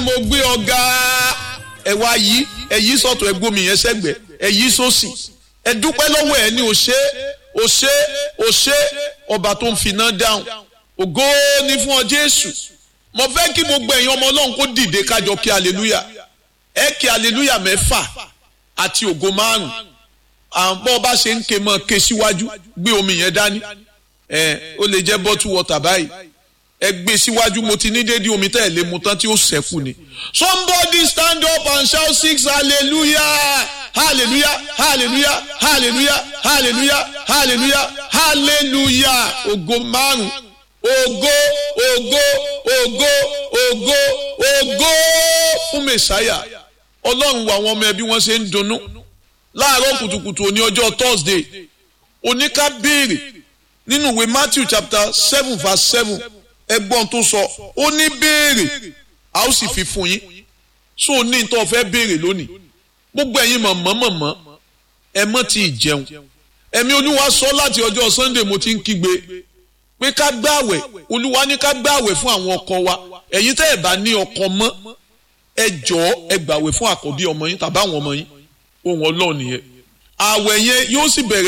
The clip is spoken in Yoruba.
mo gbé ọ̀gá ẹ wá yí ẹ yí sọ̀tọ̀ ẹ gbómi yẹn sẹ́gbẹ̀ ẹ yí sósì ẹ dúpẹ́ lọ́wọ́ ẹ ní òṣè òṣè òṣè ọba tó ń finá dáhùn ògo ni fún ọ Jésù mo fẹ́ kí gbogbo ẹ̀yin ọmọ Ọlọ́run kó dìde kájọ kí aleluya ẹ kí aleluya mẹ́fà àti ògo márùn àwọn ọba ṣe ń ké mọ́ ké síwájú gbé omi yẹn dání ẹ ó lè jẹ́ bottle water báyìí ẹ gbé síwájú mo ti ní déédéé omi tẹ́ ẹ̀ lé mu tán tí ó ṣẹ́kù ni. somebody stand up and shout six hallelujah hallelujah hallelujah hallelujah hallelujah hallelujah hallelujah ògo márùn ògo ògo ògo ògo ògo fún mẹsàáyà ọlọ́run wo àwọn ọmọ ẹbí wọn ṣe ń dunnú láàárọ̀ kùtùkùtù òní ọjọ́ thursday oníká béèrè nínú ìwé matthew chapter seven verse seven ẹgbọ́n tó sọ ó ní béèrè a ó sì fi fún yín so ó ní tó fẹ́ béèrè lónìí gbogbo ẹ̀yin mọ̀mọ́ mọ̀mọ́ ẹ mọ́ ti jẹun ẹ̀mí olúwa sọ láti ọjọ́ sunday mo ti ń kígbe pé ká gbààwẹ̀ olúwa ní ká gbààwẹ̀ fún àwọn ọkọ wa ẹ̀yin tẹ́ ẹ̀ bá ní ọkọ mọ́ ẹ jọ̀ọ́ ẹ gbààwẹ̀ fún àkọ́bí ọmọ yín tàbí àwọn ọmọ yín ohun ọlọ́ọ̀ nìyẹn àwẹ̀ yẹn yóò sì bẹ̀rẹ̀.